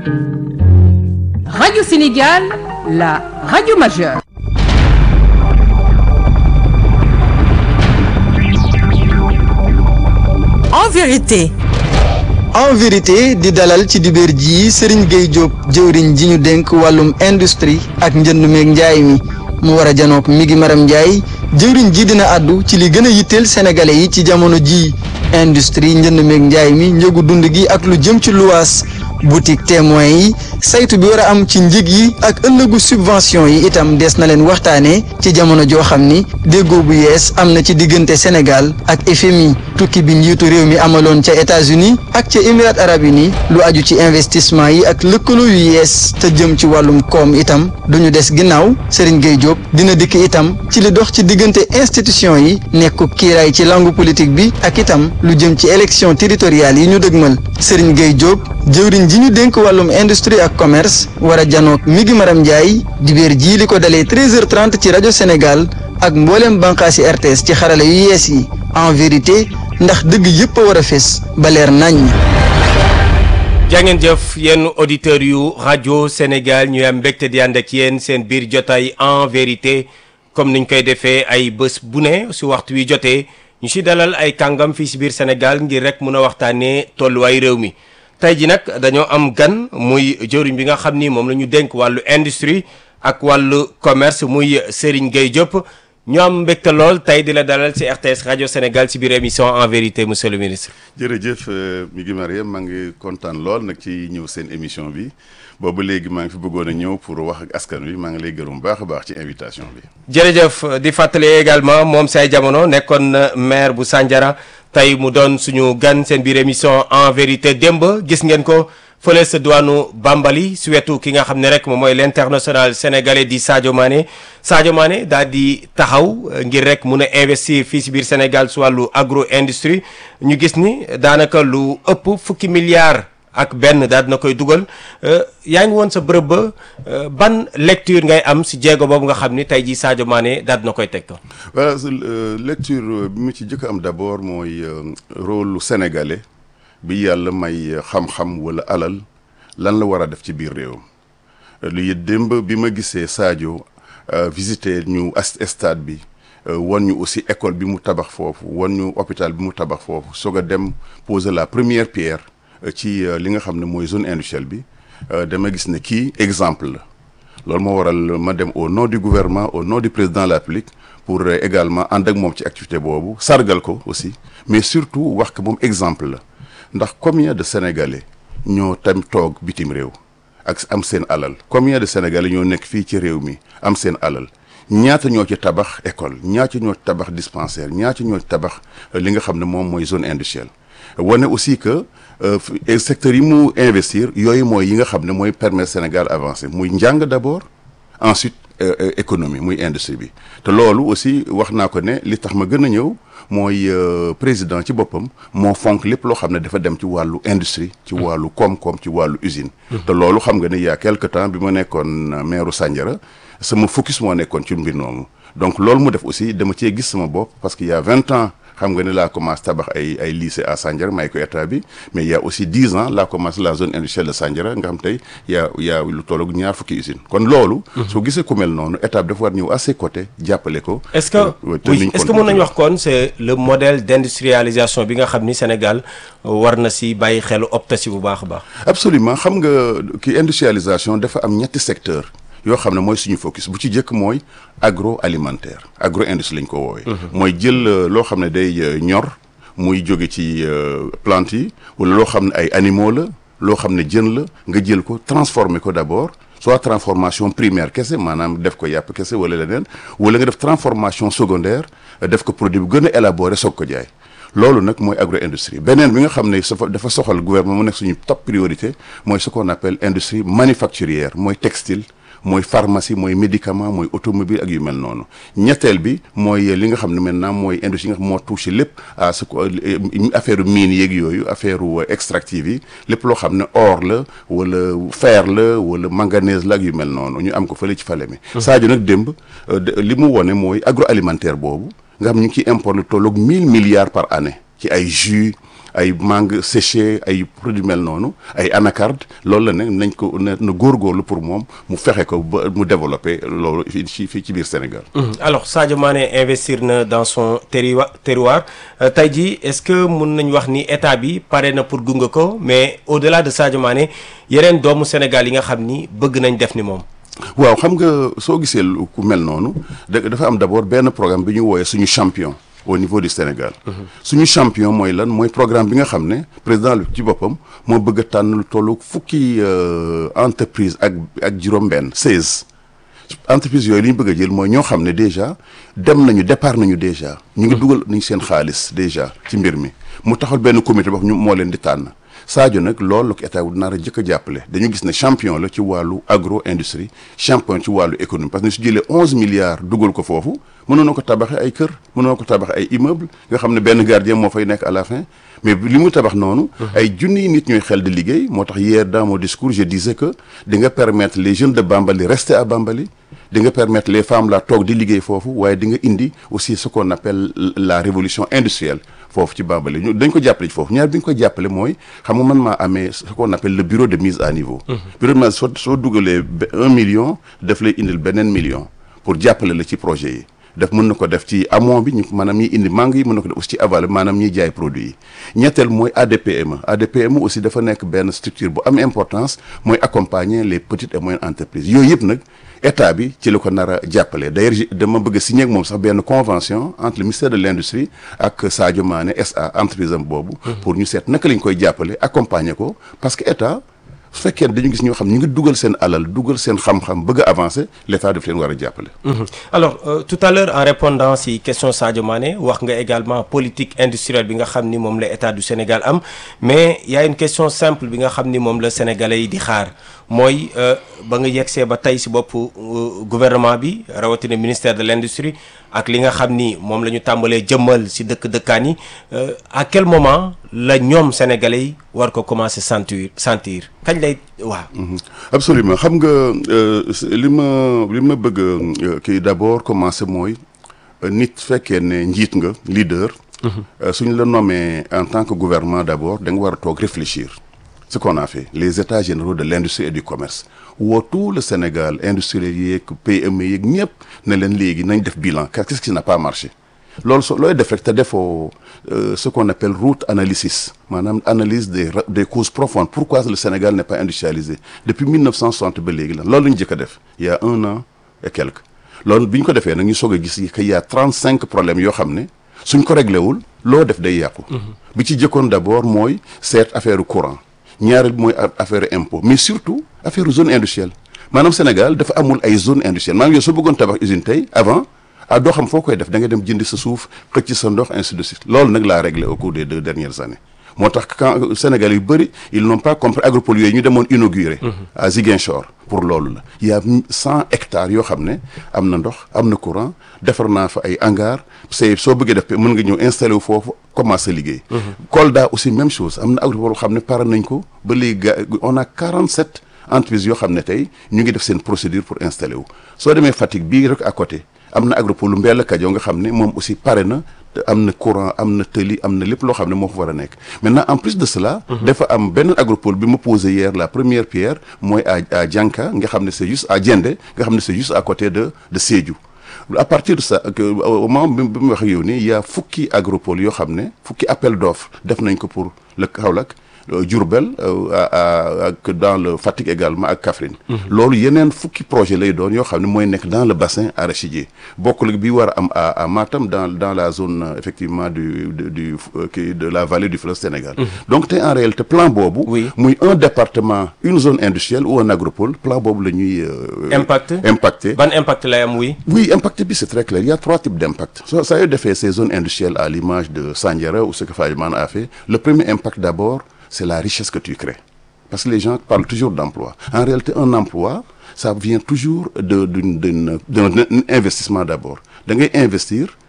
Radio Sénégal, la radio majeure. en vérité en vérité di dalal ci dibéer ji Serigne Gueye Diop jëwriñ ji ñu dénk wàllum industrie ak njënd meeg njaay mi mu war a janook mi ngi maram njaay jëwriñ ji dina àddu ci li gën a yitteel sénégalais yi ci jamono ji industrie njënd meeg njaay mi njëgu dund gi ak lu jëm ci luwaas boutique témoin yi saytu bi war a am ci njëg yi ak ëllëgu subvention yi itam des na leen waxtaanee ci jamono joo xam ni déggoo bu yees am na ci diggante Sénégal ak FMI tukki bi njiitu réew mi amaloon ca États-Unis ak ca Émirats arabes unis lu aju ci investissement yi ak lëkkaloo yu yees te jëm ci wàllum koom itam duñu des ginnaaw Serigne Gueye Diop dina dikk itam ci li dox ci diggante institution yi nekku kiiraay ci langue politique bi ak itam lu jëm ci élection territoriale yi ñu dëgmal Serigne Gueye Diop jëwriñ ji ñu dénk wàllum industrie ak commerce war a janook mi ngi maram Ndiaye dibéer jii li ko dalee 13h30 ci rajo Sénégal ak mbooleem bànqaasi RTS ci xarala yu yees yi en vérité ndax dëgg yëpp a war a fés ba leer nañ jàngeen jëf yenn auditeurs yu rajo Sénégal ñu am mbégte di ànd ak yéen seen biir jotaay en vérité comme niñ koy defee ay bés bu ne su waxtu wi jotee ñu si dalal ay kàngam fii si biir Sénégal ngir rek mun a waxtaanee tolluwaay réew mi tey ji nag dañoo am gan muy jëriñ bi nga xam ni moom la ñu dénk wàllu industrie ak wàllu commerce muy Serigne Gueye Diop ñu am mbégte lool tey di la dalal ci RTS rajo Sénégal ci biir émission en vérité monsieur le ministre. jërëjëf mi ngi Mariam maa ngi kontaan lool nag ci ñëw seen émission bi boobu léegi maa ngi fi bëggoon a ñëw pour wax ak askan wi maa ngi lay gërëm baax a baax ci invitation bi. jërëjëf di fàttali également moom say jamono nekkoon na maire bu Sandiara tey mu doon suñu gan seen biir émission en vérité démb gis ngeen ko. fële sa diwaanu Bambali su wetu ki nga xam ne rek moom mooy l'international sénégalais di Sadio Mané Sadio Mané daal di taxaw ngir rek mun a investir fii si biir Sénégal su wàllu agro industrie ñu gis ni daanaka lu ëpp fukki milliards ak benn daal dina koy dugal yaa ngi woon sa bërëb ba ban lecture ngay am si jéego boobu nga xam ni tey jii Sadio Mané daal dina koy teg. voilà lecture bi mu ci jëkk am d'abord mooy rôle lu sénégalais. bi yàlla may xam-xam wala alal lan la war a def ci biir réew lu démb bi ma gisee Sadio visiter ñu stade bi wan ñu aussi école bi mu tabax foofu wan ñu hôpital bi mu tabax foofu soog a dem poser la première pierre ci li nga xam ne mooy zone industrielle bi dama gis ne kii exemple la loolu moo waral ma dem au nom du gouvernement au nom du président de la République pour également ànd ak moom ci activité boobu sargal ko aussi mais surtout wax que moom exemple la ndax combien de sénégalais ñoo tam toog bitim réew ak am seen alal combien de sénégalais ñoo nekk fii ci réew mi am seen alal ñaata ñoo ci tabax école ñaata ñoo ci tabax dispensaire ñaata ñoo ci tabax li nga xam ne moom mooy zone industrielle wane aussi que secteurs yi mu investir yooyu mooy yi nga xam ne mooy permettre Sénégal avancer muy njàng d'abord ensuite économie muy industrie bi te loolu aussi wax naa ko ne li tax ma gën a ñëw mooy président ci boppam moo fonk lépp loo xam ne dafa dem ci wàllu industrie ci wàllu koom-koom ci wàllu usine te loolu xam nga ne il y a quelque temps bi ma nekkoon maire Sandiara sama focus moo nekkoon ci mbir noonu donc loolu mu def aussi dama cee gis sama bopp parce que il y a vingt ans xam nga ne laa commencé tabax ay ay lycée à Sandiara may ko état bi mais il y a aussi dix ans laa commencé la zone industrielle de Sandiara nga xam tey y a y a lu tolloog ñaar fukki usine kon loolu soo gisee ku mel noonu état bi dafa war ñëw à ses côtés jàppale ko est-ce que oui est-ce que mën nañu wax kon c'est le modèle d'industrialisation bi nga xam ni Sénégal war na si bàyyi xelu opta si bu baax a baax absolument xam nga ki industrialisation dafa am ñetti secteur yoo xam ne mooy suñu focus bu ci jëkk mooy agroalimentaire agro industrie lañ ko woowee. mooy jël loo xam ne day ñor muy jóge ci plante yi wala loo xam ne ay animaux la loo xam ne jën la nga jël ko transformer ko d'abord soit transformation primaire kese maanaam def ko yàpp kese wala leneen wala nga def transformation secondaire def ko produit bu gën a élaboré soog ko jaay. loolu nag mooy agro industrie beneen bi nga xam ne dafa soxal gouvernement mu nekk suñu top priorité mooy ce qu'on appelle industrie manufacturière mooy textile. mooy pharmacie mooy médicament mooy automobile ak yu mel noonu ñetteel bi mooy li nga xam ne maintenant mooy industrie yi nga xam moo touché lépp à ce que affaire mine yeeg yooyu affaire extractive yi lépp loo xam ne or la wala fer la wala manganèse la ak yu mel noonu ñu am ko fële ci fale mi Sadio nag démb li mu wone mooy agroalimentaire boobu nga xam ñu ngi ciy import lu tolloog mille milliards par année ci ay jus ay mangue séché ay produits mel noonu ay anacarde loolu la ne nañ ko na na góorgóorlu pour moom mu fexe ko ba mu développé loolu fii ci fii ci biir Sénégal. alors Sadio Mané investir na dans son terroir terroir tey jii est-ce que mun nañ wax ni état bi pare na pour gunge ko mais au-delà de Sadio Mané yeneen doomu Sénégal yi nga xam ni bëgg nañ def ni moom. waaw xam nga soo gisee ku mel noonu da dafa am d'abord benn programme bi ñu wooyee suñu champion au niveau du Sénégal. suñu champion mooy lan mooy programme bi nga xam ne président ci boppam moo bëgg a tànn lu tollu fukki entreprise ak ak juróom-benn seize. entreprise yooyu li ñu bëgg a jël mooy ñoo xam ne déjà dem nañu départ nañu déjà. ñu ngi dugal nañu seen xaalis déjà ci mbir mi mu taxal benn comité boo xam ñu moo leen di tànn. Sadio nag loolu la ko état wu nar a jëkk a jàppale dañu gis ne champion la ci wàllu agro industrie champion ci wàllu économie parce que su jëlee onze milliards dugal ko foofu mënoon na ko tabaxee ay kër mënoon na ko tabaxee ay immeuble nga xam ne benn gardien moo fay nekk à la fin mais li mu tabax noonu ay junniy nit ñooy xel di liggéey moo tax hier dans mon discours je disais que di nga permettre les jeunes de Bambali rester à Bambali di nga permettre les femmes la toog di liggéey foofu waaye di nga indi aussi ce qu'on appelle la révolution industrielle foofu ci Bambali ñu dañ ko jàppale ci foofu ñaar bi ñu ko jàppale mooy xam nga man maa amee ce qu'on appelle le bureau de mise à niveau bureau de mise soo soo dugalee un million daf lay indil beneen million pour jàppale la ci projet yi daf mën na ko def ci amont bi ñu maanaam ñiy indi mangue yi mën na ko def aussi ci aval maanaam ñiy jaay produit yi ñetteel mooy ADPME ADPME aussi dafa nekk benn structure bu am importance mooy accompagner les petites et moyennes entreprises yooyu yëpp nag état bi ci la ko nar a jàppale d'ailleurs dama bëgg a signer ak moom sax benn convention entre le ministère de l'industrie ak Sadio Mané SA entreprise am boobu pour ñu seet naka lañ koy jàppale accompagner ko parce que état su fekkee dañu gis ñoo xam ñu ngi dugal seen alal dugal seen xam-xam bëgg a avancer l'état daf leen war a jàppale. alors euh, tout à l'heure en répondant si question Sadio Mané wax nga également politique industrielle bi nga xam ni moom la état du Sénégal am mais y a une question simple bi nga xam ni moom la sénégalais yi di xaar mooy ba nga yegsee ba tey si bopp gouvernement bi rawatina ministère de l'industrie ak li nga xam ni moom la ñu tàmbalee jëmmal si dëkk dëkkaan yi à quel moment la ñoom sénégalais yi war ko commencer sentir sentir kañ lay waaw. absolument xam nga li ma li ma bëgg kii d'abord commencer mooy nit fekkee ne njiit nga leader. suñ la nommé en tant que gouvernement d'abord da nga war a toog réfléchir. ce qu'on a fait les états généraux de l'industrie et du commerce woo tout le Sénégal industriel yeeg PME yeeg ñëpp ne leen léegi nañ def bilan qu'est-ce qui n'a pas marché loolu so looy def rek te defoo ce qu'on appelle root analysis maanaam analyse des des causes profondes pourquoi le Sénégal n'est pas industrialisé depuis 1960 ba léegi la loolu la ñu jëkk a def il y a un an et quelques loolu bi ñu ko defee nag ñu soog a gis que il y a 35 problèmes yoo xam ne suñ ko réglé wul loo def day yàqu bi ci jëkkoon d'abord mooy seet affaire courant ñaareel mooy affaire impôt mais surtout affaire zone industrielle maanaam Sénégal dafa amul ay zone industrielle maanaam yow soo bëggoon tabax usine tey avant ah doo xam foo koy def da nga dem jëndi sa suuf xëcc sa ndox ainsi de suite loolu nag laa réglé au cours des deux dernières années moo tax quand Sénégal yu bëri ils n'ont pas compris agropole yooyu ñu demoon inauguré à Ziguinchor pour loolu la il y a cent hectares yoo xam ne am na ndox am na courant defar naa fa ay hangars c'est soo bëggee def mën nga ñëw installé wu foofu commencer liggéey Kolda aussi même chose am na agropole yoo xam ne pare nañ ko ba léegi ga on a 47 entreprises yoo xam ne tey ñu ngi def seen procédure pour installer wu soo demee Fatick bii rek à côté am na agropole Mbella Kajo nga xam ne moom aussi pare na am na courant am na tëli am na lépp loo xam ne moo fa war a nekk maintenant en plus de cela dafa am benn agropole bi ma posé hier la première pierre mooy à à Dianka nga xam ne c'est juste à Diendé nga xam ne c'est juste à côté de de Sédhiou à partir de ça au moment bi mu wax yow nii y a fukki agropole yoo xam ne fukki appel d'offres def nañ ko pour le Kaolack Diourbel ak dans le Fatick également ak Kaffrine loolu yeneen fukki projet lay doon yoo xam ne mooy nekk dans le bassin arachidier bokkul bi war a am à à Matam dans dans la zone effectivement du du du de la vallée du fleuve Sénégal donc te en réalité plan boobu muy un département une zone industrielle ou un agropole plan boobu la ñuy impact impacté ban impact lay am oui oui impact bi c'est très clair il y a trois types d'impact soo saa yoo defee ces zones industrielles à l'image de Sandiara ou ce que Sadio Mané a fait le premier impact d'abord c'est la richesse que tu crées parce que les gens parlent toujours d'emploi en réalité un emploi ça vient toujours de d'une d'une d'un investissement d'abord da ngay investir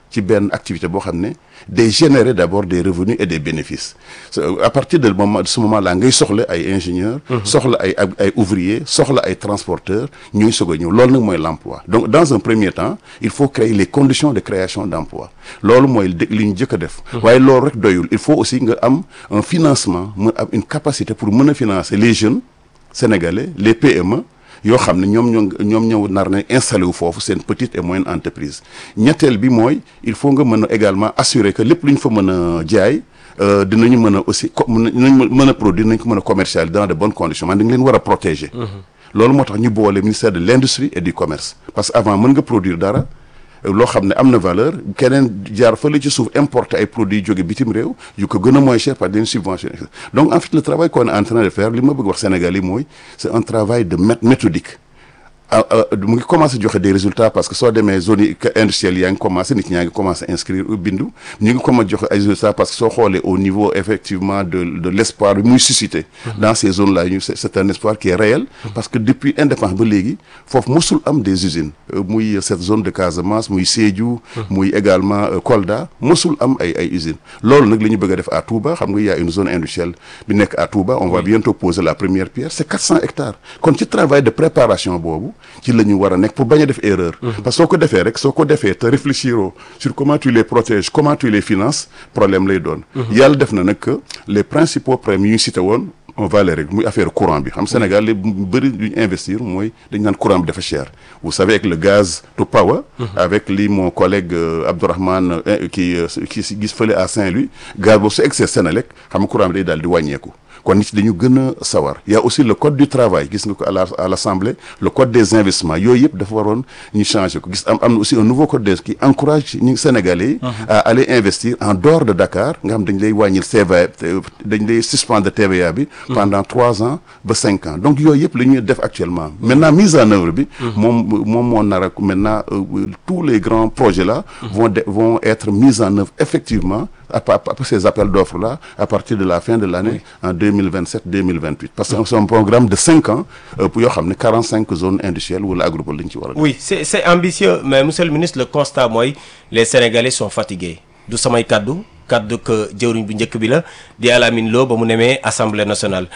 ci benn activité boo xam ne day générer d'abord des revenus et des bénéfices à partir de moment de ce moment là ngay soxla ay ingénieurs soxla ay ay ouvriers soxla ay transporteurs ñuy soog a ñëw loolu nag mooy l'emploi donc dans un premier temps il faut créer les conditions de création d'emploi loolu mooy li ñu jëkk a def waaye loolu rek doyul il faut aussi nga am un financement mën am une capacité pour mën a financer les jeunes sénégalais les PME yoo xam ne ñoom ñoo ñoom ñoo nar na installé wu foofu seen petite et moyenne entreprise ñetteel bi mooy il faut nga mën a également assurer que lépp lu ñu fa mën a jaay dinañu mën a aussi co dinañ mën a produire dinañ ko mën a commercialiser dans de bonnes conditions man dañ leen war a protéger. loolu moo tax ñu boole ministère de l'industrie et du commerce parce que avant mën nga produire dara loo xam ne am na valeur keneen jaar fële ci suuf importer ay produits jóge bitim réew yu ko gën a moins cher par des subventions donc en fait le travail qu'on est en train de faire li ma bëgg wax Sénégal yi mooy c'est un travail de méthodique mu ngi commencé joxe des résultats parce que soo demee zone yi industrielle yaa ngi commencé nit ñaa ngi commencé inscrire bindu ñu ngi commencé joxe ay résultats parce que soo xoolee au niveau effectivement de de l'espoir bi muy suscité dans ces zones là ñu c'est un espoir qui est réel parce que depuis indépendance ba léegi foofu mosul am des usines muy cette zone de Casamance muy Sédhiou muy également Kolda mosul am ay ay usines loolu nag la ñu bëgg a def à Touba xam nga y a une zone industrielle bi nekk à Touba on va bientôt poser la première pierre c'est 400 hectares kon ci travail de préparation boobu ci la ñu war a nekk pour bañ a def erreur parce que soo ko defee rek soo ko defee te réfléchir sur comment tu les protèges comment tu les finances problème lay doon yàlla def na nag que les principaux problèmes yu ñu cité woon on va les régler muy affaire courant bi xam Sénégal li bëri lu ñu investir mooy dañ naan courant bi dafa cher vous savez avec le gaz to power avec li mon collègue Abdourahmane qui qui gis fële à Saint-Louis gaz boobu su excès Sénélec xam nga courant bi day daal di wàññeeku kon nit dañu gën a sawar y a aussi le code du travail gis nga ko à la à l'assemblée le code des investissements yooyu yëpp dafa waroon ñu changer ko gis am am na aussi un nouveau code des qui encourage ñu Sénégalais yi à aller investir en dehors de Dakar nga xam dañ lay wàññil TVA dañ lay suspendre TVA bi pendant trois ans ba cinq ans donc yooyu yëpp la ñuy def actuellement maintenant mise en œuvre bi moom moom moo nar a maintenant tous les grands projets là vont vont être mis en œuvre effectivement après ces appels d'offres là à partir de la fin de l'année en 2027-2028 parce que c'est un programme de cinq ans pour yoo xam ne 45 zones industrielles wala agricoles lañ ci war a oui c'est c'est ambitieux mais monsieur le ministre le constat mooy les Sénégalais sont fatigués du samay kaddu kaddu que jëwriñ bu njëkk bi la di Alamine Lo ba mu nemee Assemblée nationale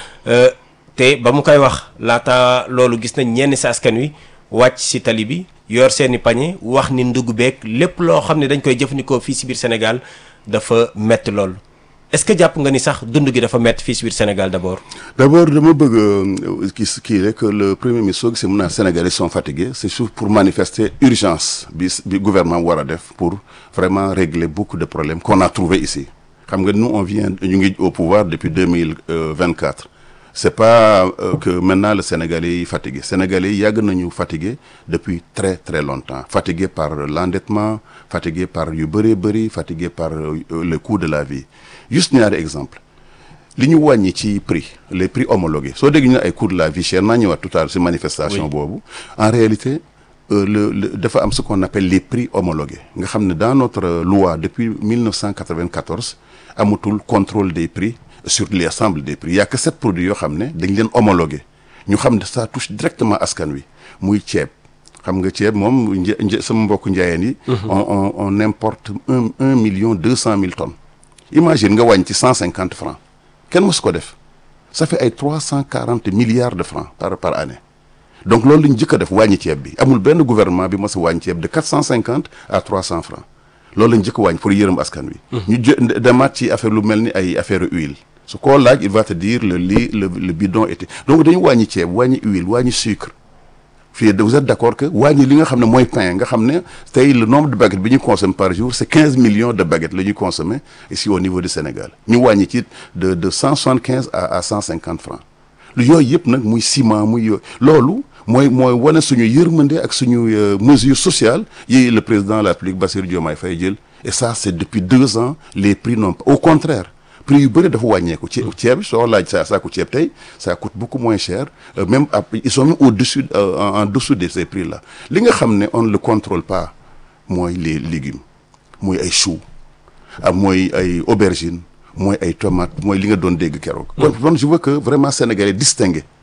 te ba mu koy wax laata loolu gis nañ ñenn si askan wi wàcc si tali bi yor seeni pañe wax ni ndugg beeg lépp loo xam ne dañ koy jëfandikoo fii si biir Sénégal dafa metti lool est-ce que jàpp nga ni sax dund gi dafa metti fii si biir Sénégal d'abord. d'abord dama bëgg kii kii rek le premier ministre soo gisee mun naa Sénégalais sont fatigués c'est surtout pour manifester urgence bi bi gouvernement war a def pour vraiment régler beaucoup de problèmes qu'on a trouvé ici xam nga nous on vient ñu ngi au pouvoir depuis deux mille vingt-quatre c'est pas euh, que maintenant le Sénégalais yi fatigué Sénégalais yi yàgg nañu fatigué depuis très très longtemps fatigué par l'endettement fatigué par yu bëree bëri fatigué par euh, le coût de la vie juste ñaari exemple li ñu wàññi ci prix les prix homologués soo dégg ñu ne ay coût de la vie chère naa ñëwaat tout à l'heure ci manifestation boobu en réalité euh, le le dafa am ce qu'on appelle les prix homologués nga xam ne dans notre loi depuis 1994 amatul contrôle des prix sur l'ensemble des prix il y a que sept produits yoo xam ne dañ leen homologué ñu xam ne ça touche directement askan wi muy ceeb xam nga ceeb moom një sama mbokk njaayeen yi on on on importe un un million deux cent mille tonnes imagine nga wàññi ci cent cinquante francs kenn mosu ko def ça fait ay trois cent quarante milliards de francs par par année donc loolu lañu jëkk a def wàññi ceeb bi amul benn gouvernement bi mos a wàññi ceeb de quatre cent cinquante à trois cent francs loolu lañu jëkk a wàññi pour yërëm askan wi ñu jë demaat ci affaire lu mel ni ay affaire huile su koo laaj il va te dire le lit le le bidon était donc dañu wàññi ceeb wàññi huile wàññi sucre fii vous êtes d'accord que wàññi li nga xam ne mooy pain nga xam ne tey le nombre de baguettes bi ñu consomme par jour c'est quinze millions de baguettes la ñuy consommer ici au niveau du Sénégal ñu wàññi ci de de cent soixante quinze à à cent cinquante francs lu yooyu yëpp nag muy ciment muy yooyu loolu mooy mooy wane suñu yërmande ak suñu mesure sociale yi le président de la République Bassirou Diomaye Faye jël et ça c'est depuis deux ans les prix n'ont pas au contraire prix yu bëri dafa wàññeeku ci ceeb soo laaj sa saako ceeb tey ça coûte beaucoup moins cher euh, même ils sont même au-dessus euh, en dessous de ces prix là li nga xam ne on ne le contrôle pas mooy les légumes mooy ay choux ah mooy ay aubergines mooy ay tomates mooy li nga doon dégg keroog. kon kon je veux que vraiment sénégalais distinguer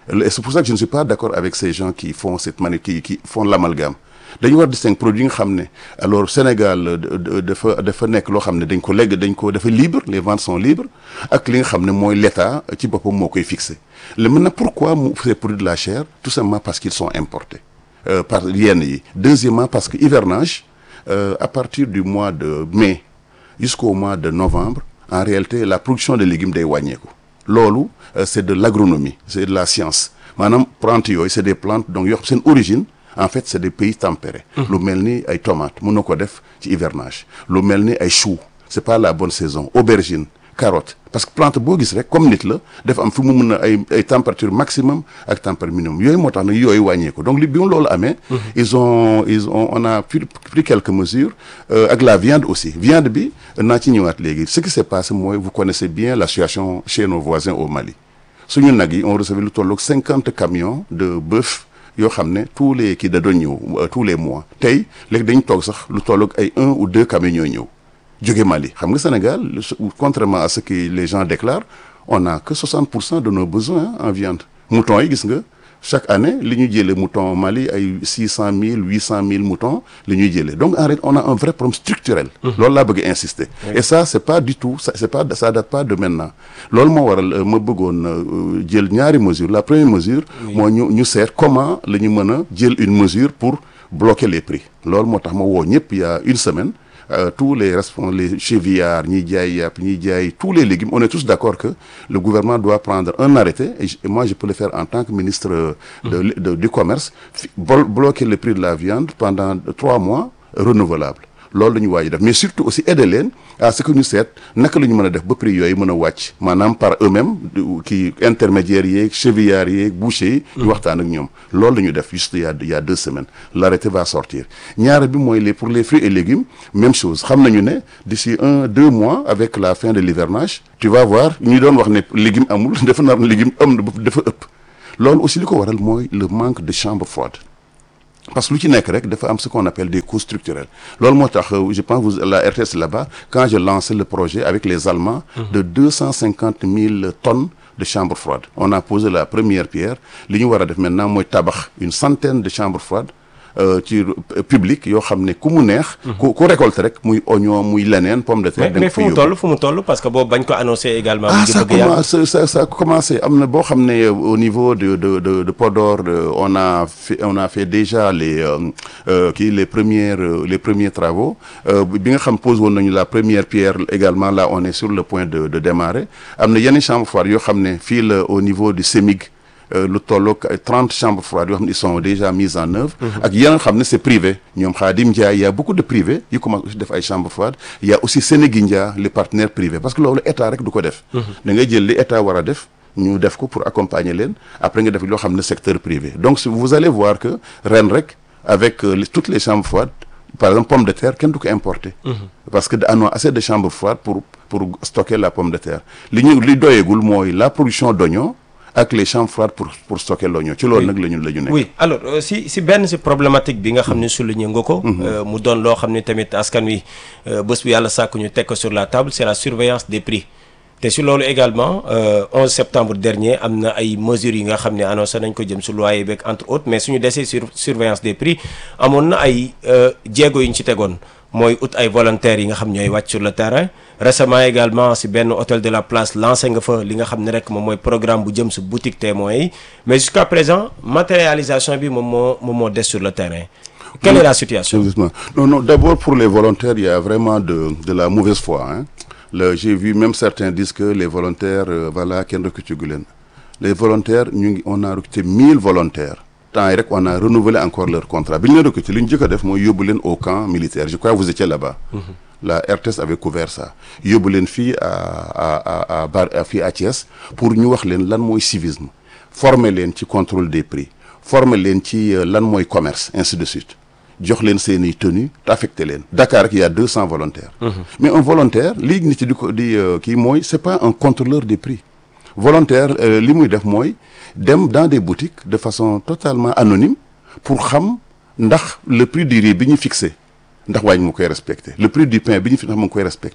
Et c'est pour ça que je ne suis pas d'accord avec ces gens qui font cette mani qui qui font l'amalgame dañu war distinguer produit yi nga xam ne alors Sénégal euh, de- de- dafa dafa nekk loo xam ne dañ ko legg dañ ko dafa libre les ventes sont libres ak li nga xam ne mooy l'État ci boppam moo koy fixé le maintenant pourquoi mu ces produits de la chair tout simplement parce qu'ils sont importés euh, par yenn yi deuxièmement parce que hivernage euh, à partir du mois de mai jusqu'au mois de novembre en réalité la production de légumes day wàññeeku loolu euh, c'est de l'agronomie c'est de la science maanaam plantes yooyu c'est des plantes donc yoo xam seen origine en fait c'est des pays tempérés lu mel ni ay tomates mën na ko def ci hivernage lu mel ni ay choux c'est pas la bonne saison aubergine carotte parce que plante boo gis rek comme nit la dafa am fi mu mën a ay ay température maximum ak température minimum yooyu moo tax nag yooyu wàññeeku donc li bi mu loolu amee ils ont ils ont on a pris, pris quelques mesures euh, ak la viande aussi viande bi naa ci ñëwaat léegi ce qui s'est passé mooy vous connaissez bien la situation chez nos voisins au Mali suñu nag yi on recevait lu tolloog cinquante camions de bœuf yoo xam ne tous les kii da doon ñëw euh, tous les mois tey léegi dañ toog sax lu tolloog ay un ou deux camions ñooy ñëw jóge Mali xam nga Sénégal le- contrairement à ce que les gens déclarent on n'a que 60 pour cent de nos besoins en viande moutons yi gis nga chaque année li ñuy jëlee mouton Mali ay 600 000 800 000 moutons li ñuy jëlee donc en réalité on a un vrai problème structurel loolu laa bëgg insister et ça c'est pas du tout ça c'est pas ça date pas de maintenant loolu moo waral euh, ma bëggoon euh, jël ñaari mesures la première mesure mooy ñu ñu seet comment la ñu mën a jël une mesure pour bloquer les prix loolu moo tax ma woo ñëpp il y a une semaine euh, tous les responsables les chevillards ñiy jaay yàpp ñiy jaay tous les légumes on est tous d'accord que le gouvernement doit prendre un arrêté et, je- et moi je peux le faire en tant que ministre euh, de, de- du commerce fi- bol- bloquer le prix de la viande pendant trois mois renouvelable loolu la ñu waaj def mais surtout aussi aider leen à ce que ñu seet naka la ñu mën a def ba prix yooyu mën a wàcc maanaam par eux-mêmes du- kii intermédiaires yeeg chevillards yeeg bouchers yi ñu waxtaan ak ñoom loolu la ñu def juste il y a il y a deux semaines l'arrêté va sortir ñaare bi mooy les pour les fruits et légumes même chose xam nañu ne d'ici un deux mois avec la fin de l'hivernage tu vas voir ñu doon wax ne légume amul dafa nar légume am na dafa ëpp loolu aussi li ko waral mooy le manque de chambre froide parce que lu ci nekk rek dafa am ce qu'on appelle des coûts structurels loolu moo tax euh, je pense vous la RTS là-bas quand je lançais le projet avec les Allemands de deux cent cinquante mille tonnes de chambres froides on a posé la première pierre li ñu war a def maintenant mooy tabax une centaine de chambres froides euh, ci euh, public yoo xam ne ku mu neex ku ku récolte rek muy oignon muy leneen pomme de terre mais da mais nga fu fa mu yóbbu. toll fu mu toll parce que boobu bañ ko annoncé également. mu ah ngi ça bëgg yàgg. commence ça ça a commencé am na boo xam ne euh, au niveau de de de de Podor euh, on a fait on a fait déjà les euh, euh, kii les premières euh, les premiers travaux euh, bi nga xam pose woon nañu la première pierre également là on est sur le point de de démarrer am na yenn chambres froides yoo xam ne fii la au niveau du CEMIG euh, lu tolloog ay 30 chambres froides yoo xam ne ils sont déjà mises en œuvre ak yeneen xam ne c'est privé ñoom Khadim Ndiaye il y a beaucoup de privés yi commencent aussi def ay chambres froides il y a aussi Sénégindia les partenaires privés parce que loolu état rek du ko def da ngay jël li état war a def ñu def ko pour accompagner leen après nga def loo xam ne secteur privé donc si vous allez voir que ren rek avec euh, les- toutes les chambres froides par exemple pomme de terre kenn du ko importer parce que on a assez de chambres froides pour pour stocker la pomme de terre li ñu li doyegul mooy la production d'oignons ak les chambres froides pour pour stocker l'oignon ci loolu nag la ñu la ñu nekk oui alors euh, si si benn si problématique bi nga xam ne souligné nga ko. euh, mu doon loo xam ne tamit askan wi euh, bés bu yàlla sàkk ñu teg ko sur la table c'est la surveillance des prix te si loolu également euh, 11 septembre dernier am na ay mesures yi nga xam ne annoncé nañ ko jëm su loyer beeg entre autres mais suñu desee sur surveillance des prix amoon na ay euh, jéego yu ñu ci tegoon mooy ut ay volontaires yi nga xam ñooy wàcc sur le terrain récemment également si benn hôtel de la place lancé nga fa li nga xam ne rek moom mooy programme bu jëm si boutique témoins yi mais jusqu'à présent matérialisation bi moom moo moom moo des sur le terrain quelle est la situation Exactement. Non, non, d'abord pour les volontaires, il y a vraiment de, de la mauvaise foi. Hein. Le- J'ai vu même certains disent que les volontaires, euh, voilà, kenn recruté gu leen. Les volontaires, ñu ngi- on a recruté 1000 volontaires. Temps yi rek, on a renouvelé encore leur contrat. Bi ñu leen recruté, li ñu jëkk a def mooy yóbbu leen au camp militaire. Je crois que vous étiez là-bas. La RTS avait couvert ça. yóbbu leen fii à à à à Bar à fii à Thiès pour ñu wax leen lan mooy civisme. former leen ci contrôle des prix. former leen ci euh, lan mooy commerce, ainsi de suite. jox leen seen i tenue te affecté leen Dakar rek il y a deux cents volontaires mais un volontaire lii nit ci di ko di euh, kii mooy c'est pas un contrôleur des prix volontaire euh, li muy def mooy dem dans des boutiques de façon totalement anonyme pour xam ndax le prix du riz bi ñu fixé ndax waañ mu koy respecté le prix du pain bi ñu fi ndax mu ngi koy respecté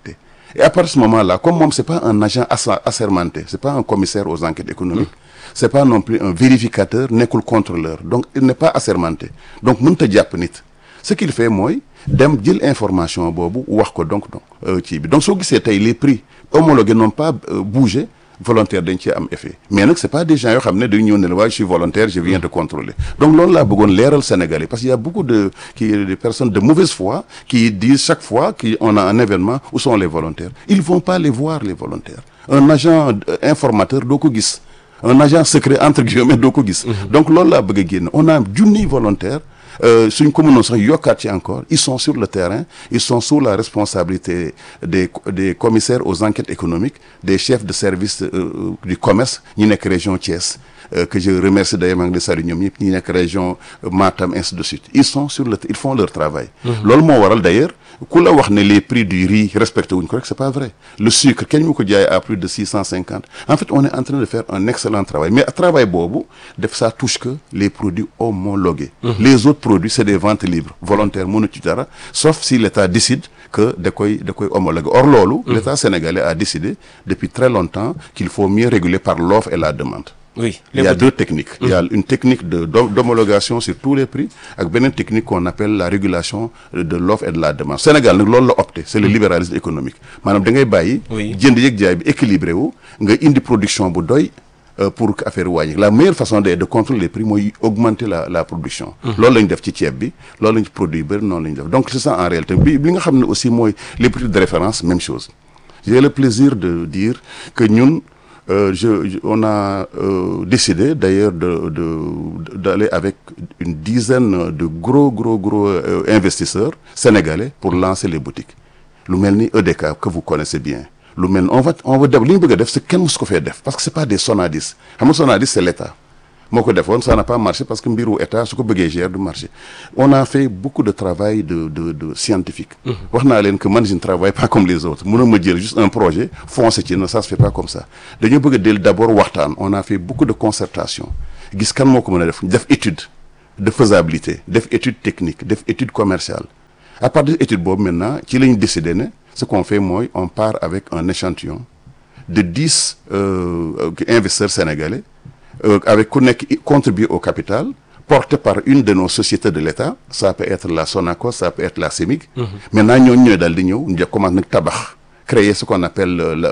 et à partir de ce moment-là comme moom c'est pas un agent assa- assermenté c'est pas un commissaire aux enquêtes économiques c'est pas non plus un vérificateur nekkul contrôleur donc il n'est pas assermenté donc mënut a jàpp nit ce qu'il fait mooy dem jël information boobu wax ko donc donc euh, ci bi donc soo gisee tey les prix homologués n'ont pas euh, bougé volontaire dañ cee am effet mais nag c'est pas des gens yoo xam ne dañu ñëw ne la waaye je suis volontaire je viens de contrôler donc loolu laa bëggoon leeral Sénégalais parce qu'il y a beaucoup de qui des personnes de mauvaise foi qui disent chaque fois qu'on a un événement où sont les volontaires ils vont pas les voir les volontaires un agent euh, informateur doo ko gis un agent secret entre guillemets doo ko gis donc loolu laa bëgg a génn on a junniy volontaire euh, suñ ko mënoon sax yokkaat ci encore ils sont sur le terrain ils sont sous la responsabilité des des commissaires aux enquêtes économiques des chefs de service euh, du commerce ñi nekk région Thiès euh, que je remercie d'ailleurs maa ngi leen di saluer ñoom ñëpp ñi nekk région Matam ainsi de suite ils sont sur le ils font leur travail loolu moo waral d'ailleurs ku la wax ne les prix du riz respecté wuñ ko rek c'est pas vrai le sucre kenn mu ko jaay à plus de six cent cinquante en fait on est en train de faire un excellent travail mais travail boobu def ça touche que les produits homologués les autres produits c'est des ventes libres volontaires mënu ci dara sauf si l'État décide que da koy da koy homologuer or loolu l'État sénégalais a décidé depuis très longtemps qu'il faut mieux réguler par l'offre et la demande oui il y a deux techniques. Il y a une technique de d'hom- d'homologation sur tous les prix ak beneen technique qu'on appelle la régulation de l'offre et de la demande Sénégal nag loolu la opté c'est le libéralisme économique maanaam da ngay bàyyi Oui. jënd yëg jaay bi équilibré wu nga indi production bu doy euh, pour que affaire wàññi la meilleure façon de de contrôler les prix mooy augmenter la la production loolu la ñu def ci ceeb bi loolu la ñu ci produit yu bëri noonu la ñu def donc c'est ça en réalité bi li nga xam ne aussi mooy les prix de référence même chose j'ai le plaisir de dire que ñun euh, je, je- on a euh, décidé d'ailleurs de, de, d'aller avec une dizaine de gros, gros, gros euh, investisseurs sénégalais pour lancer les boutiques. lu mel ni EDK que vous connaissez bien lu mel ni on va on va def li ñu bëgg a def c'est kenn musu ko fee def parce que c'est pas des Sonadis xam nga Sonadis c'est l'État moo ko defoon ça n'a pas marché parce que mbiru état su ko bëggee gérer du marché on a fait beaucoup de travail de de de scientifique wax naa leen que man je ne travaille pas comme les autres mënoo ma jël juste un projet foncer ci na ça se fait pas comme ça dañoo bëgg a del d'abord waxtaan on a fait beaucoup de concertation gis kan moo ko mën a def def étude de faisabilité def étude technique def étude commerciale à partir de étude boobu maintenant ci la ñu décidé ne ce qu'on fait mooy on part avec un échantillon de dix euh, investisseurs sénégalais euh, avec ku nekk contribué au capital porté par une de nos sociétés de l'État ça peut être la Sonacos ça peut être la CEMIG maintenant ñooñu ñooy daal di ñëw ñu commencé nag tabax créer ce qu'on appelle la la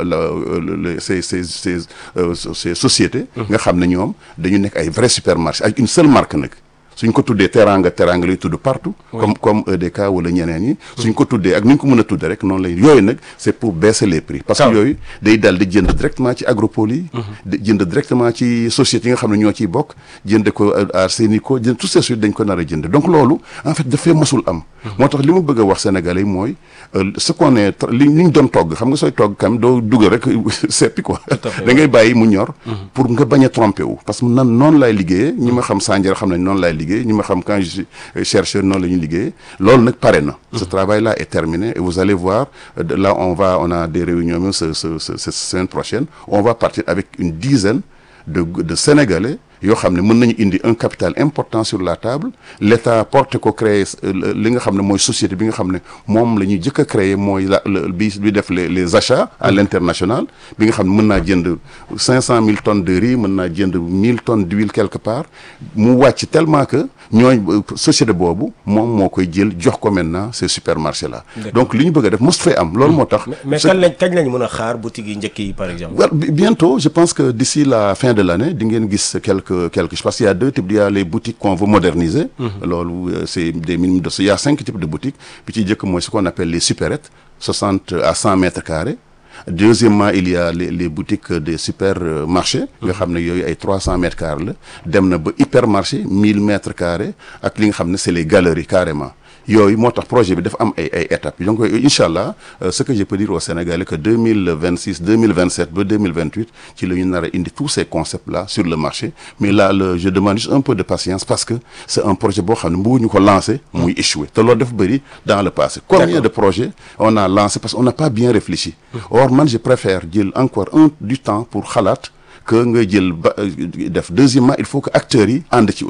la ces ces ces euh, ces sociétés nga xam ne ñoom dañu nekk ay vrais supermarchés ak une seule marque nag suñ ko tuddee teranga teranga lay tudd partout comme comme EDK wala ñeneen yi suñ ko tuddee ak ni ñu ko mën a tuddee rek noonu lay yooyu nag c'est pour baisser les prix parce que yooyu day dal di jënd directement ci agropole yi di jënd directement ci sociétés yi nga xam ne ñoo ciy bokk jënd ko à Sénico jënd tout ces suite dañ ko nar a jënd donc loolu en fait dafay mosul am moo tax li ma bëgg a wax sénégalais yi mooy ce qu'on est li li ñu doon togg xam nga sooy togg kam doo dugal rek seppi quoi da ngay bàyyi mu ñor pour nga bañ a tromper wu parce que nan noonu laay liggéeyee ñi ma xam Sandiara xam nañ noonu laay liggéey ñi ma xam quand je suis chercheur noonu la ñuy liggéeyee loolu nag pare na ce travail là est terminé et vous allez voir là on va on a des réunions même ce ce cette semaine prochaine on va partir avec une dizaine de de Sénégalais yoo xam ne mën nañu indi un capital important sur la table l'État porte ko créer li nga xam ne mooy société bi nga xam ne moom la ñuy jëkk a créer mooy la bi bi def les les achats à l'international bi nga xam ne mën naa jënd cinq cent mille tonnes de riz mën naa jënd mille tonnes d'huile quelque part mu wàcc tellement que ñooñ société boobu moom moo koy jël jox ko maintenant ces supermarchés là donc li ñu bëgg a def mos fay am loolu moo tax mais kañ lañ kañ lañ mën a xaar boutique yi njëkk yi par exemple well, bientôt je pense que d'ici la fin de l'année di ngeen gis quelques quelques parce qu'il y a deux types il y a les boutiques qu'on veut moderniser loolu c'est des minimums de il y a cinq types de boutiques bi ci jëkk mooy ce qu'on appelle les supérettes soixante à cent mètres carrés deuxièmement il y a les les boutiques des supermarchés nga xam ne yooyu ay trois cents mètres carrés la dem na ba hypermarché mille mètres carrés ak li nga xam ne c'est les galeries carrément yooyu moo tax projet bi dafa am ay ay étapes donc incha allah ce que je peux dire aux Sénégalais que deux mille vingt six deux mille vingt sept ba deux mille vingt huit ci la ñu nar a indi tous ces concepts là sur le marché mais là le je demande juste un peu de patience parce que c'est un projet boo xam ne bëgguñu ko lancer muy échouer te loolu dafa bëri dans le passé combien de projets on a lancé parce qu'on n'a pas bien réfléchi or man je préfère jël encore un du temps pour xalaat que nga jël ba def deuxièmement il faut que acteurs yi ànd ci aussi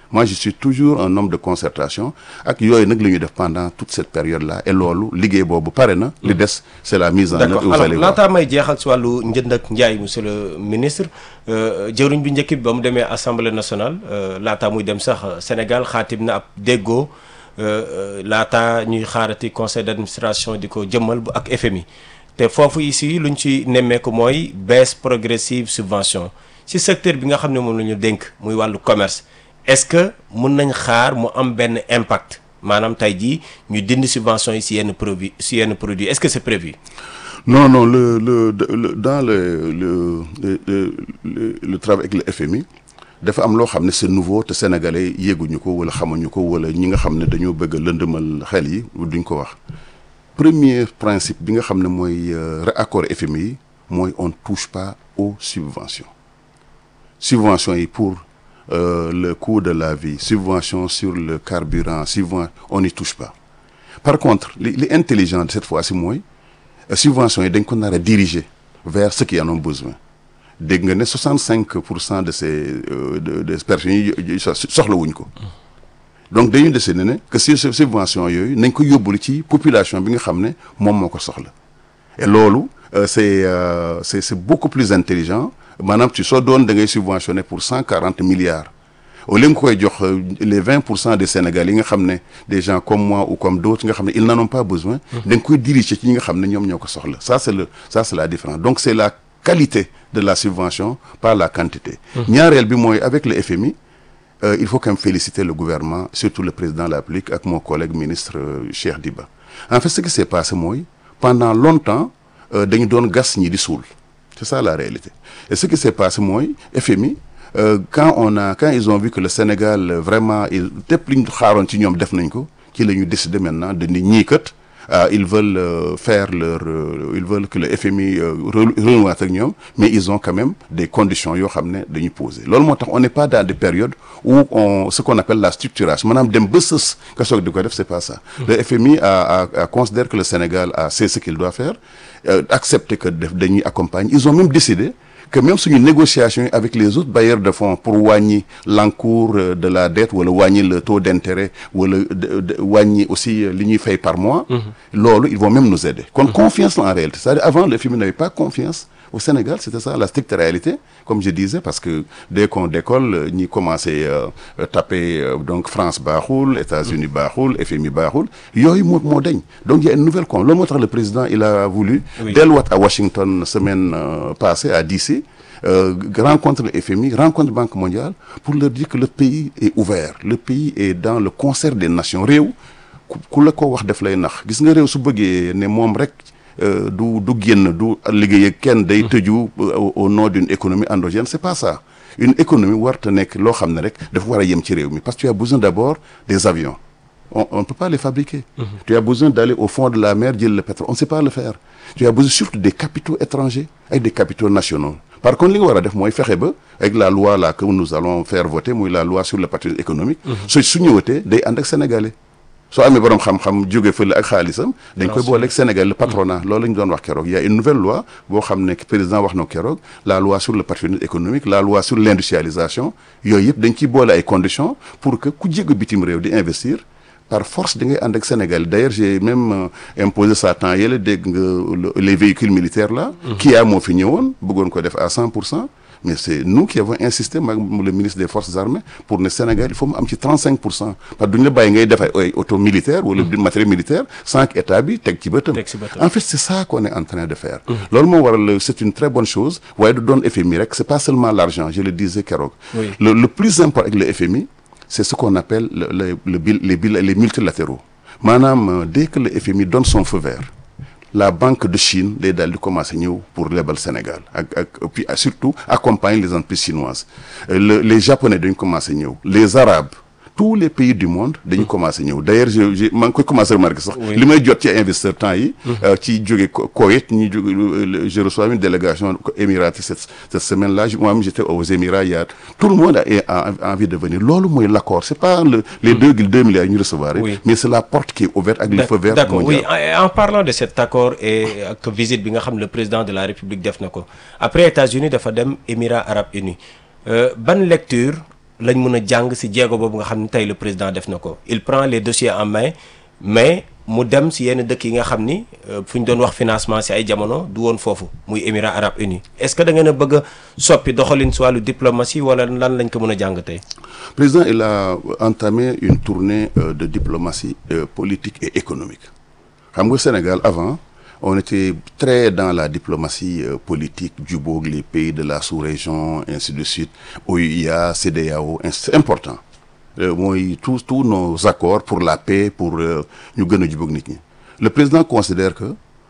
moi je suis toujours un homme de concertation ak yooyu nag la ñuy def pendant toute cette période là et loolu liggéey boobu pare na li des c'est la mise en œuvre d'accord et vous alors allez voir laataa may jeexal si wàllu njënd ak njaay monsieur le ministre euh, jëwriñ bi njëkk bi ba mu demee assemblée nationale euh, laataa muy dem sax euh, Sénégal xaatim na ab déggoo euh, euh, laataa ñuy xaarati conseil d'administration di ko jëmmal bu ak FMI te foofu ici luñ ci nemmeeku mooy baisse progressive subvention si secteur bi nga xam ne moom la ñu dénk muy wàllu commerce est-ce que mun nañ xaar mu am benn impact maanaam tey jii ñu dindi subvention yi si yenn produit si yenn produit est-ce que c'est prévu non non le le, de- le dans le le le le, le, le travail avec le FMI dafa am loo xam ne c'est nouveau te sénégalais yéeguñu ko wala xamuñu ko wala ñi nga xam ne dañoo bëgg a lëndëmal xel yi duñ ko wax premier principe bi nga xam ne mooy euh, accord FMI yi mooy on touche pas aux subventions subventions yi pour euh, le coût de la vie subvention sur le carburant subvention on n'y touche pas par contre li li intelligent cette fois-ci mooy euh, subventions yi dañ ko nar a diriger vers ceux qui en ont besoin dégg nga ne 65 pour cent de ces euh, de des personnes yi yi soxlawuñ ko donc dañuy décider ne que si subvention yooyu nañ ko yóbbulu ci population bi nga xam ne moom moo ko soxla et loolu euh, c'est euh, c'est c'est beaucoup plus intelligent maanaam ci soo doon da ngay subventionner pour 140 milliards au lieu nga koy jox euh, les 20 pour cent des Sénégalais yi nga xam ne des gens comme moi ou comme d'autres nga xam ne ils n'en ont pas besoin da nga koy diriger ci ñi nga xam ne ñoom ñoo ko soxla ça c'est le ça c'est la différence donc c'est la qualité de la subvention par la quantité ñaareel bi mooy avec le FMI euh, il faut quand même féliciter le gouvernement surtout le président de la République ak mon collègue ministre euh, Cheikh Diba en fait ce qui s'est passé mooy pendant longtemps euh, dañu doon gas ñi di suul c'est ça la réalité et ce qui s'est passé mooy FMI euh, quand on a quand ils ont vu que le Sénégal euh, vraiment il tépp li ñu xaaroon ci ñoom def nañ ko ci la ñu décider maintenant de ni ñii kat ah ils veulent euh, faire leur euh, ils veulent que le FMI euh, re- renouer ak ñoom mais ils ont quand même des conditions yoo xam ne dañuy poser loolu moo tax on n'est pas dans des périodes où on ce qu'on appelle la structuration maanaam dem ba sës nga soog di ko def c'est pas ça le FMI a a a considère que le Sénégal a c'est ce qu'il doit faire euh, accepter que def dañuy accompagner ils ont même décidé que même suñu négociation yi avec les autres bailleurs de fonds pour wàññi l'encours euh, de la dette wala wàññi le taux d'intérêt wala de- de- wàññi aussi euh, li ñuy fay par mois loolu ils vont même nous aider kon confiance la en réalité c'est-à-dire avant le FMI n'avait pas confiance au Sénégal c'était ça la stricte réalité comme je disais parce que dès qu'on décolle euh, ñi commencé euh, euh, taper euh, donc France baaxul États-Unis baaxul FMI baaxul yooyu moo moo dañ donc il y a une nouvelle con loolu moo tax le président il a voulu Oui. delluwaat à Washington semaine euh, passée à DC euh, rencontre le FMI rencontre Banque mondiale pour leur dire que le pays est ouvert le pays est dans le concert des nations réew ku ku la ko wax def lay nax gis nga réew su bëggee ne moom rek euh, du du génn du liggéey ak kenn day tëju euh, au au nom d'une économie endogène c'est pas ça une économie warta nekk loo xam ne rek dafa war a yem ci réew mi parce que tu as besoin d'abord des avions on on ne peut pas les fabriquer tu as besoin d'aller au fond de la mer jël le pétrole on ne sait pas le faire tu as besoin surtout des capitaux étrangers ak des capitaux nationaux par contre li nga war a def mooy fexe ba avec la loi là que nous allons faire voter muy la loi sur le patrimoine économique su su ñëwatee day ànd ak sénégalais soo amee borom xam-xam jóge fële ak xaalisam dañ koy booleeg Sénégal le patronat loolu la ñu doon wax keroog il y a une nouvelle loi boo xam ne président wax na ko keroog la loi sur le patrimoine économique la loi sur l'industrialisation yooyu yëpp dañ ciy boole ay conditions pour que ku jégg bitim réew di investir par force di ngay ànd ak Sénégal d'ailleurs j'ai même euh, imposé ça temps yële dégg nga le- les véhicules militaires là Kia moo fi ñëwoon bëggoon ko def à 100 pour cent mais c'est nous qui avons insisté maag le ministre des forces armées pour ne Sénégal il faut mu am ci 35 pour cent parce que duñu la bàyyi ngay def ay ay auto militaire wala du matériel militaire sans que état bi teg ci bëtam Teg ci bëtam. en fait c'est ça qu'on est en train de faire loolu moo waral c'est une très bonne chose waaye du doon FMI rek c'est pas seulement l'argent je le disais keroog Oui. le, le plus important avec le FMI c'est ce qu'on appelle le, le, le bil- les, bil- les multilatéraux maanaam euh, dès que le FMI donne son feu vert la banque de Chine day daal di commencer ñëw pour lebal Sénégal ak ak et puis surtout accompagner les entreprises chinoises Euh, le, les japonais dañu commencer ñëw les arabes tous les pays du monde dañu commencer ñëw d'ailleurs je je maa ngi koy commencer remarquer sax Oui. li may jot ci investisseurs temps yi euh, ci jóge Ko- Koweït ñi jóge euh, je reçois une délégation émiratie cette cette semaine là moi-même j'étais aux Émirats hier tout le monde a, a, a envie de venir loolu mooy l'accord c'est pas le, les deux deux milliards yi ñu recevoir rek, Oui. mais c'est la porte qui est ouverte ak le feu vert d'accord oui mondial en, en parlant de cet accord et ak visite bi nga xam ne le président de la république def na ko après États-Unis dafa dem Émirats arabes unis Euh, ban lecture lañ mën a jàng ci jéego boobu nga xam ne tey le président def na ko il prend les dossiers en main mais mu dem ci yenn dëkk yi nga xam ni fu ñu doon wax financement ci ay jamono du woon foofu muy Émirats arabes unis est-ce que da ngeen a bëgg a soppi doxalin ci wàllu diplomatie wala lan lañ ko mën a jàng tey. président il a entamé une tournée euh, de diplomatie euh, politique et économique xam nga Sénégal avant on était très dans la diplomatie euh, politique jubóog les pays de la sous-région ainsi de suite OUA CEDEAO c'est important mooy tous tous nos accords pour la paix pour ñu gën a jubóog nit ñi le président considère que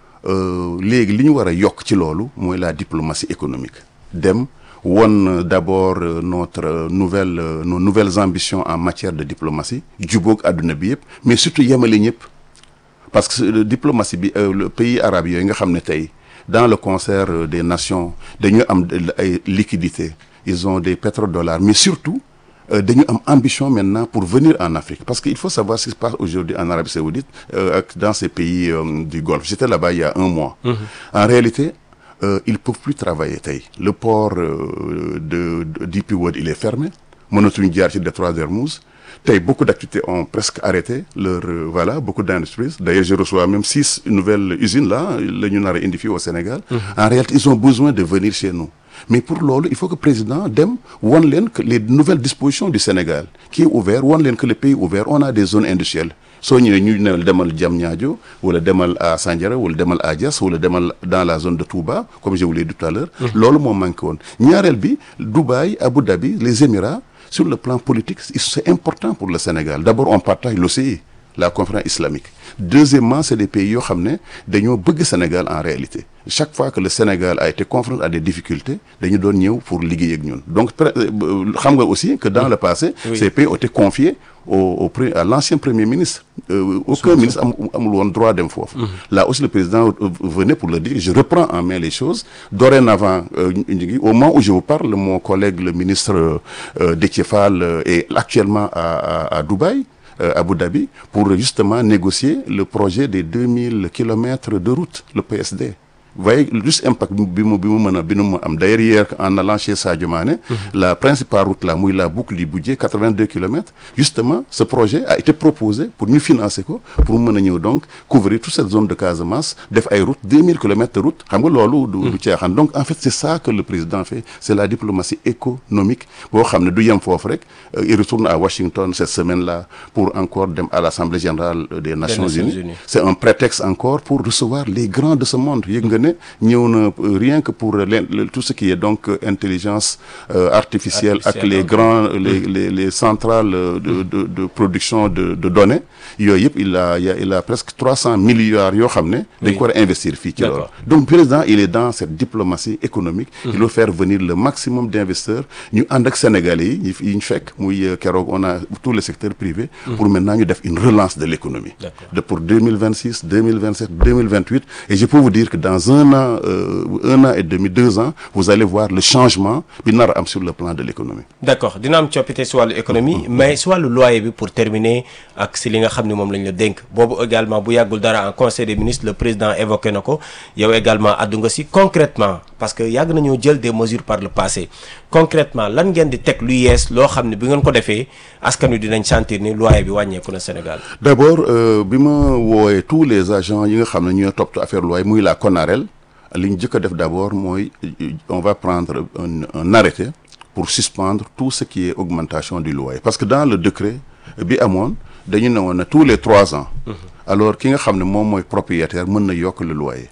léegi li ñu war a yokk ci loolu mooy la diplomatie économique dem won d'abord euh, notre euh, nouvelle euh, nos nouvelles ambitions en matière de diplomatie jubóog àdduna bi yëpp mais surtout yemale ñëpp parce que diplomatie bi le pays arabe yooyu nga xam ne tey dans le concert des nations dañu am ay liquidités ils ont des pétrodollars mais surtout dañu am ambition maintenant pour venir en Afrique parce que il faut savoir ce qui se passe aujourd'hui en Arabie Saoudite ak dans ces pays du Golfe j'étais là-bas il y a un mois mmh. en réalité Euh, ils peuvent plus travailler tey le port euh, de, de d'Dp World il est fermé mënatuñu jaar ci détroit d'Hermouz tey beaucoup d'activités ont presque arrêté leur euh, voilà beaucoup d'industries d'ailleurs je reçois même six nouvelles usines là la ñu nar a indi fii au Sénégal mm -hmm. en réalité ils ont besoin de venir chez nous mais pour loolu il faut que président dem won leen que les nouvelles dispositions du Sénégal qui est ouvert won leen que le pays ouvert on a des zones industrielles soo ñëwee ñu ne demal Diamniadio wala demal à Sandiara wala demal à Diass wala demal dans la zone de Touba comme je vous l'ai dit tout à l'heure loolu moo manqué woon ñaareel bi Dubaï Abu Dhabi les Émirats sur le plan politique c'est important pour le Sénégal d'abord on partage l'OCI la conférence islamique deuxièmement c'est des pays yoo xam ne dañoo bëgg Sénégal en réalité chaque fois que le Sénégal a été confronté à des difficultés dañu doon ñëw pour liggéey ak ñun donc xam nga aussi que dans le passé oui. ces pays ont été confiés au au à l'ancien premier ministre euh, aucun Sous ministre am amul woon droit dem foofu là aussi le président venait pour le dire je reprends en main les choses dorénavant euh, au moment où je vous parle mon collègue le ministre euh, Déthié Fall est actuellement à à, à Dubaï à Abu Dhabi pour justement négocier le projet des 2000 kilomètres de route le PSD vous voyez juste impact bi mu bi mu mën a bi mu am d'ailleurs hier en allant chez Sadio Mané la principale route là muy la boucle du Budjé 82 kilomètres justement ce projet a été proposé pour ñu financer ko pour mën a ñëw donc couvrir toute cette zone de Casamance def ay route 2000 kilomètres de route xam nga loolu du du caaxaan donc en fait c'est ça que le président fait c'est la diplomatie économique boo xam ne du yem foofu rek il retourne à Washington cette semaine là pour encore dem à l'Assemblée générale des Nations, Nations Unies. Unies c'est un prétexte encore pour recevoir les grands de ce monde yëg nga ñëw na rien que pour tout ce qui est donc intelligence euh, artificielle ak les grands les les les centrales de de de production de de données yooyu yëpp il a il a presque trois cents milliards yoo xam ne dañ ko war a investir fii ci loolu donc président il est dans cette diplomatie économique il veut faire venir le maximum d'investisseurs ñu ànd ak sénégalais yi yi ñu fekk muy keroog on a tout le secteur privé pour maintenant ñu def une relance de l'économie de pour 2026 2027 2028 et je peux vous dire que dans un an euh, un an et demi deux ans vous allez voir le changement bi nar a am sur le plan de l'économie d'accord dina am coppite si wàllu économie mais si wàllu loyer bi pour terminer ak si li nga xam ne moom lañ la dénk boobu également bu yàggul dara en conseil des ministres le président évoqué na ko yow également addu nga si concrètement parce que yàgg nañoo jël des mesures par le passé concrètement lan ngeen di teg lu yees loo xam ne bi ngeen ko defee askan wi dinañ sentir ni loyer bi wàññeeku na Sénégal d'abord euh, bi ma woowee tous les agents yi nga xam ne ñooy topp affaire loyer muy la CONAREL li ñu jëkk a def d'abord mooy on va prendre un, un arrêté pour suspendre tout ce qui est augmentation du loyer parce que dans le décret bi amoon dañu ne woon ne tous les trois ans alors ki nga xam ne moom mooy propriétaire mën na yokk le loyer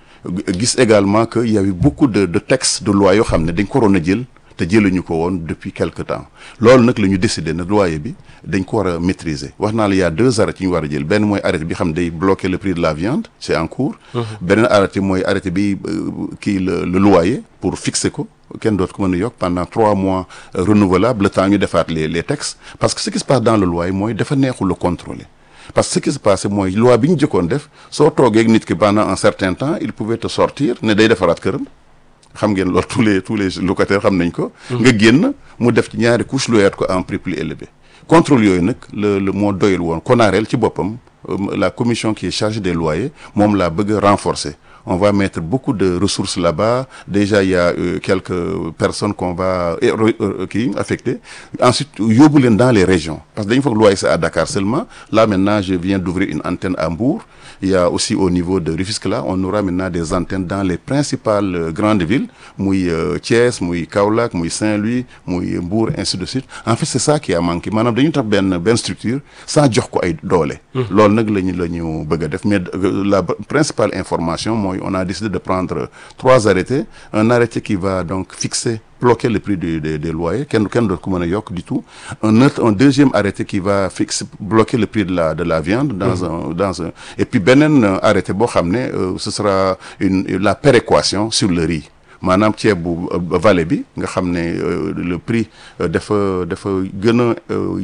gis également que il y avait beaucoup de de textes de loi yoo xam ne dañ ko waroon a jël te jëluñu ko woon depuis quelque temps loolu nag la ñu décidé ne loyer bi dañ ko war a maîtriser wax naa la y a deux arrêtés yi ñu war a jël benn mooy arrêté bi xam day bloquer le prix de la viande c'est en cours beneen arrêté mooy arrêté bi kii le le loyer pour fixer ko kenn dootu ko mën a yokk pendant trois mois renouvelable le temps ñu defaat les les textes parce que ce qui se passe dans le loyer mooy dafa neexul le contrôler parce que ce qui se passe mooy loi bi ñu jëkkoon def soo toogee ak nit ki pendant un certain temps il pouvait te sortir ne day defaraat këram xam ngeen loolu tous les tous les locataires xam nañ ko. nga génn mu def ci ñaari couche loyaat ko en prix plus élevé. contrôle yooyu nag le le moo doyul woon CONAREL ci boppam la commission qui est chargée des loyers moom laa bëgg a renforcer on va mettre beaucoup de ressources là-bas déjà il y a euh, quelques personnes qu'on va qui affecter ensuite yóbbu leen dans les régions parce que dañu foog loi c'est à Dakar seulement là maintenant je viens d'ouvrir une antenne à Mbour il y a aussi au niveau de Rufisque là on aura maintenant des antennes dans les principales euh, grandes villes muy euh, Thiès muy Kaolack muy Saint-Louis muy Mbour ainsi de suite en fait c'est ça qui a manqué maanaam dañu tax benn benn structure sans jox ko ay doole loolu nag lañu la ñu bëgg a def mais la principale information mooy on a décidé de prendre trois arrêtés un arrêté qui va donc fixer bloquer le prix des des, des loyers kenn kenn doot ko mën a yokk du tout un autre un deuxième arrêté qui va fixer bloquer le prix de la de la viande dans mmh. un dans un et puis beneen arrêté boo xam ne ce sera une la péréquation sur le riz maanaam ceeb bu vallée bi nga xam ne le prix dafa dafa gën a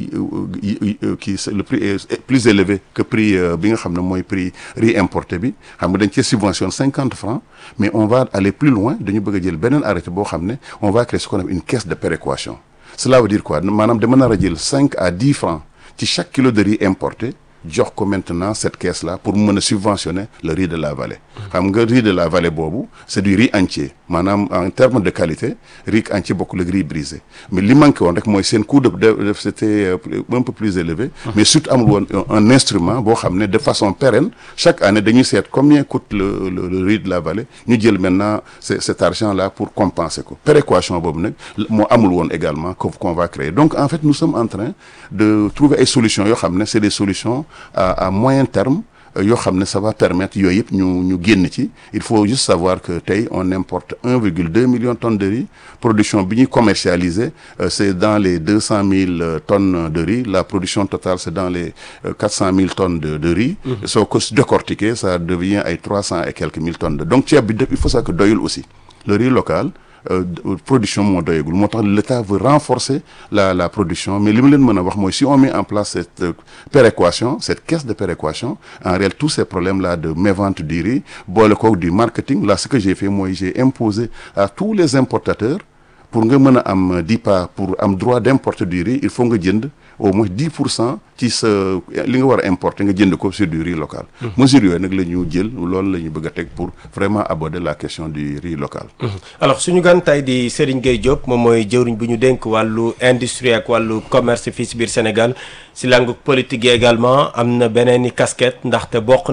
kii le prix est plus élevé que prix bi nga xam ne mooy prix riz importé bi xam nga dañ cee subventionne cinquante francs mais on va aller plus loin dañu bëgg a jël beneen arrêté boo xam ne on va créer ce qu'on appelle une caisse de péréquation cela veut dire quoi maanaam dama nar a jël cinq à dix francs ci chaque kilo de riz importé jox ko maintenant cette caisse là pour mën a subventionner le riz de la vallée xam nga riz de la vallée boobu c'est du riz entier maanaam en termes de qualité riz entier bokkul ak riz brisé mais li manqué woon rek mooy seen coût de de c'était un peu plus élevé mais surtout amul woon un instrument boo xam ne de façon pérenne chaque année dañuy seet combien coûte le le riz de la vallée ñu jël maintenant cet argent là pour compenser ko péréquation boobu nag moo amul woon également qu'on va créer donc en fait nous sommes en train de trouver ay solutions yoo xam ne c'est des solutions à à moyen terme yoo xam ne ça va permettre yooyu yëpp ñu ñu génn ci il faut juste savoir que tey on importe 1,2 million de tonnes de riz production bi ñuy commercialiser c'est dans les 200 000 tonnes de riz la production totale c'est dans les 400 000 tonnes de de riz. soo ko décortiquer ça devient ay 300 et quelques mille tonnes de donc ceeb bi il faut ça que doyul aussi le riz local. Euh, production moo doyagul moo tax l'État veut renforcer la la production mais li ma leen mën a wax mooy si on met en place cette euh, péréquation cette caisse de péréquation en réalité tous ces problèmes là de mévente du riz boole koog du marketing là ce que j'ai fait mooy j'ai imposé à tous les importateurs pour nga mën a am DIPA pour am droit d'importer du riz il faut nga jënd au moins 10 pour cent ci sa li nga war a importer nga jënd ko sur du riz local. mesures yooyu nag la ñu jël loolu la ñu bëgg a teg pour vraiment aborder la question du riz local. alors suñu gan tey di Serigne Gueye Diop moom mooy jëwriñ bu ñu dénk wàllu industrie ak wàllu commerce fii si biir Sénégal si langue politique yi également am na beneen i casquette ndaxte bokk